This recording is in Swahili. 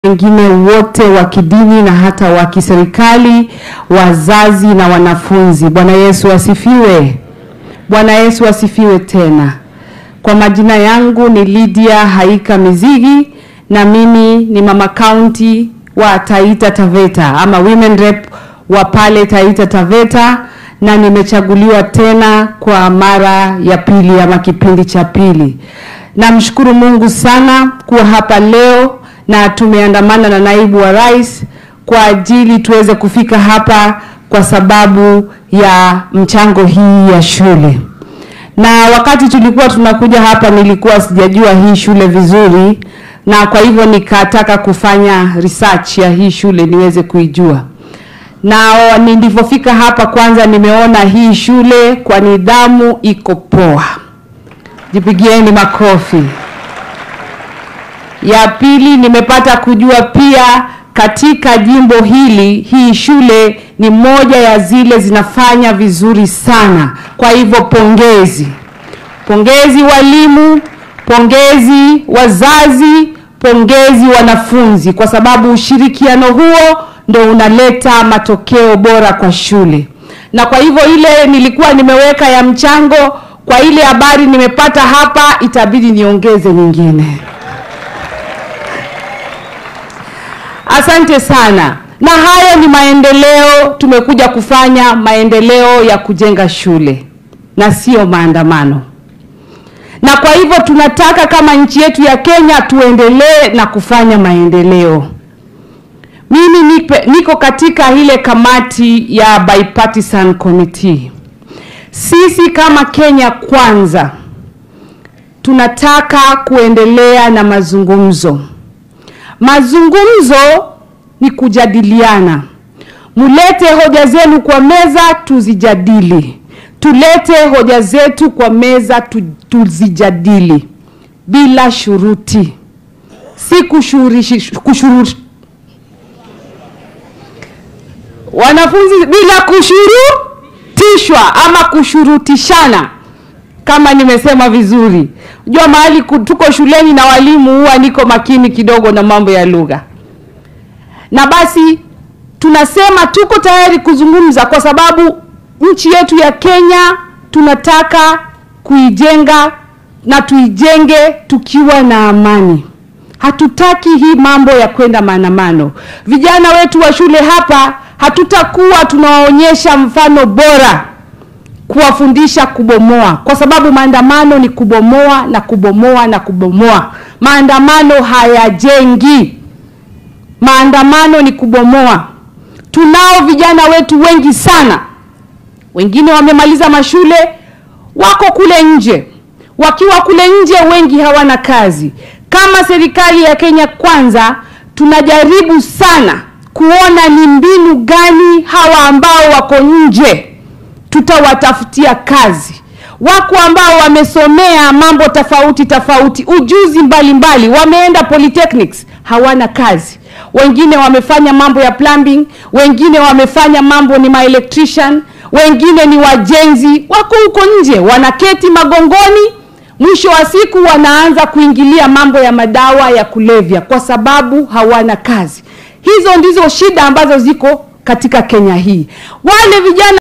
wengine wote wa kidini na hata wa kiserikali, wazazi na wanafunzi. Bwana Yesu asifiwe. Bwana Yesu asifiwe tena. Kwa majina yangu ni Lydia Haika Mizigi na mimi ni mama county wa Taita Taveta ama women rep wa pale Taita Taveta na nimechaguliwa tena kwa mara ya pili ama kipindi cha pili. Namshukuru Mungu sana kuwa hapa leo na tumeandamana na naibu wa rais kwa ajili tuweze kufika hapa kwa sababu ya mchango hii ya shule. Na wakati tulikuwa tunakuja hapa nilikuwa sijajua hii shule vizuri na kwa hivyo nikataka kufanya research ya hii shule niweze kuijua. Na nilivyofika hapa kwanza nimeona hii shule kwa nidhamu iko poa. Jipigieni makofi. Ya pili nimepata kujua pia katika jimbo hili hii shule ni moja ya zile zinafanya vizuri sana. Kwa hivyo pongezi. Pongezi walimu, pongezi wazazi, pongezi wanafunzi kwa sababu ushirikiano huo ndo unaleta matokeo bora kwa shule. Na kwa hivyo ile nilikuwa nimeweka ya mchango kwa ile habari nimepata hapa itabidi niongeze nyingine. Asante sana. Na hayo ni maendeleo, tumekuja kufanya maendeleo ya kujenga shule na sio maandamano. Na kwa hivyo tunataka kama nchi yetu ya Kenya tuendelee na kufanya maendeleo. Mimi nipe, niko katika ile kamati ya bipartisan committee. Sisi kama Kenya kwanza tunataka kuendelea na mazungumzo. Mazungumzo ni kujadiliana. Mulete hoja zenu kwa meza tuzijadili. Tulete hoja zetu kwa meza tu, tuzijadili bila shuruti, si kushurishi, kushuru, wanafunzi bila kushurutishwa ama kushurutishana, kama nimesema vizuri. Jua mahali tuko shuleni na walimu, huwa niko makini kidogo na mambo ya lugha, na basi tunasema tuko tayari kuzungumza kwa sababu nchi yetu ya Kenya tunataka kuijenga na tuijenge tukiwa na amani. Hatutaki hii mambo ya kwenda maandamano. Vijana wetu wa shule hapa hatutakuwa tunawaonyesha mfano bora kuwafundisha kubomoa, kwa sababu maandamano ni kubomoa na kubomoa na kubomoa. Maandamano hayajengi, maandamano ni kubomoa. Tunao vijana wetu wengi sana, wengine wamemaliza mashule, wako kule nje. Wakiwa kule nje, wengi hawana kazi. Kama serikali ya Kenya Kwanza, tunajaribu sana kuona ni mbinu gani hawa ambao wako nje tutawatafutia kazi. Wako ambao wamesomea mambo tofauti tofauti, ujuzi mbalimbali, wameenda polytechnics, hawana kazi. Wengine wamefanya mambo ya plumbing, wengine wamefanya mambo ni ma electrician, wengine ni wajenzi, wako huko nje, wanaketi magongoni, mwisho wa siku wanaanza kuingilia mambo ya madawa ya kulevya kwa sababu hawana kazi. Hizo ndizo shida ambazo ziko katika Kenya hii. Wale vijana